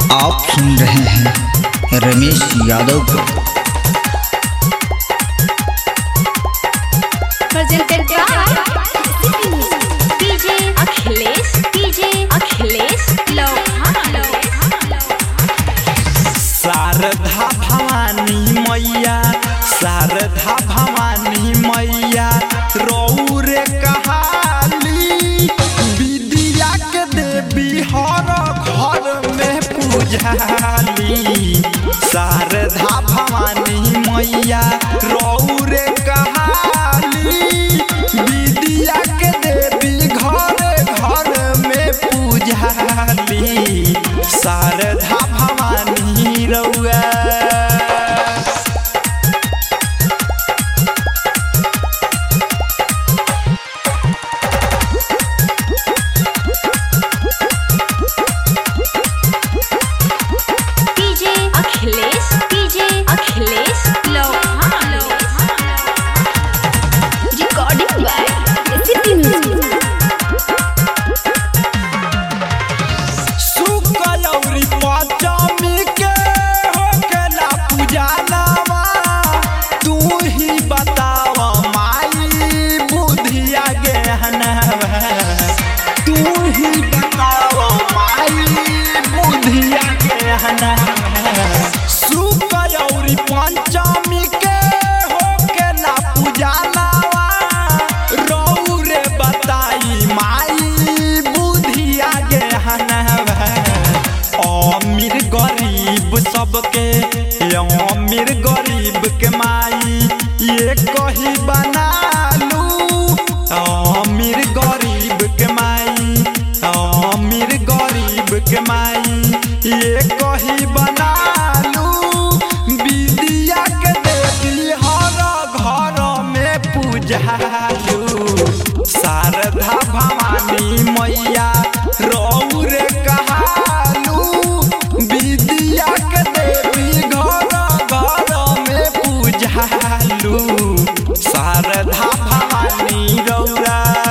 आप सुन रहे हैं रमेश यादव को presented by DJ Akhilesh DJ Akhilesh Lohan Sharda Bhavani मैया शारदा भवानी मैया रौरे कहाली विद्या के देवी हर घर में पूजाली शारदा भवानी मैया रौरे कहाली विद्या के देवी घर घर में पूजाली शारदा भवानी रउआ DJ Akhilesh DJ Akhilesh Lohan Recording by City Music सुकलौरी Panchami के होकेला पूजनवा तू ही बताव माई बुधिया गहनवा तू ही बताव माई बुधिया गहनवा सुकलौरी पंचमी के होकेला पूजनवा रौरे बताई माई बुधिया गहनवा अमीर गरीब सबके अमीर गरीब के माई ये कही बनालू अमीर गरीब के माई अमीर गरीब के माई ये कही बनालू विद्या के देवी हर घर में पूजालू शारदा भवानी मैया रौरे कहालू विद्या के देवी घर घर में पूजालू शारदा भवानी रौरा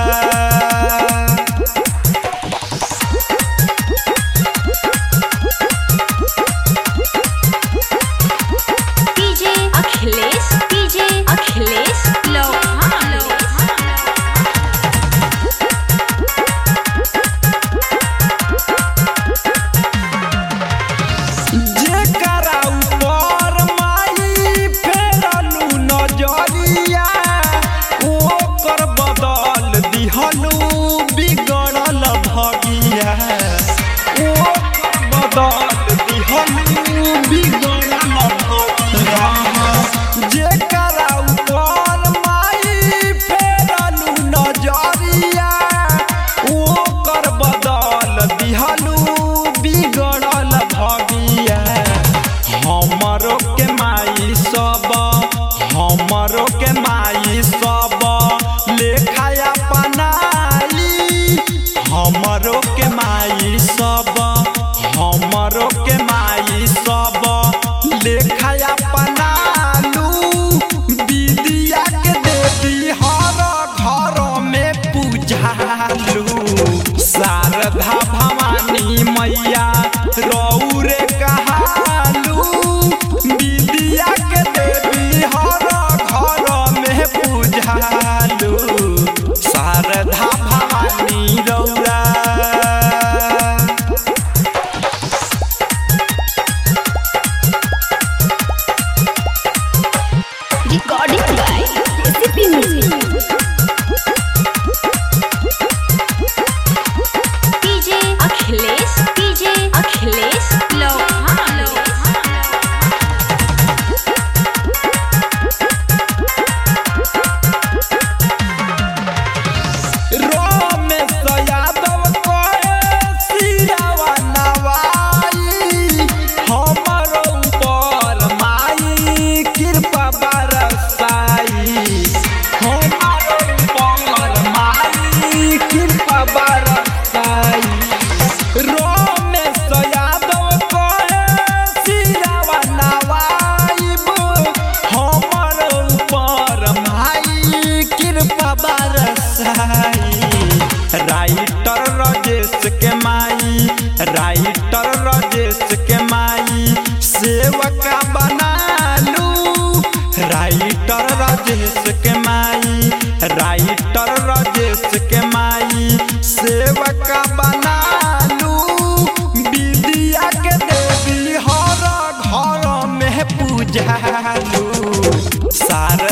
DJ Akhilesh DJ Akhilesh Lohan जेकरा ऊपर माई फेरलू नजरिया ओकर बदल दिहलू बिगड़ल भगिया ओकर बदल दिहलू बिगड़ल भगिया जेकरा ऊपर माई फेरलू नजरिया ओकर बदल दिहलू बिगड़ल भगिया हमरो के माई सब हमरो के माई सब लेखाया पनाली हमरो के माई सब हमरो के माई सब लेखाया पनालू विद्या के देवी हर घर में पूजालू शारदा भवानी मैया रौरे कहालू विद्या के देवी हर घर में पूजालू शारदा भवानी रौरा Recording by City Music DJ Akhilesh DJ Akhilesh Lohan Ramesh Yadav कहे सिरावा नवाई हमर ऊपर माई कृपा बरसाई हमर ऊपर माई कृपा बरसाई रमेश यादव कहे सिरावा नवाईब हमर ऊपर माई कृपा बरसाई राइटर राजेश के माई राइटर राजेश राजेश के माई सेवका बनालू राइटर राजेश के माई राइटर राजेश के माई सेवका बनालू विद्या के देवी हर घर में पूजालू सारा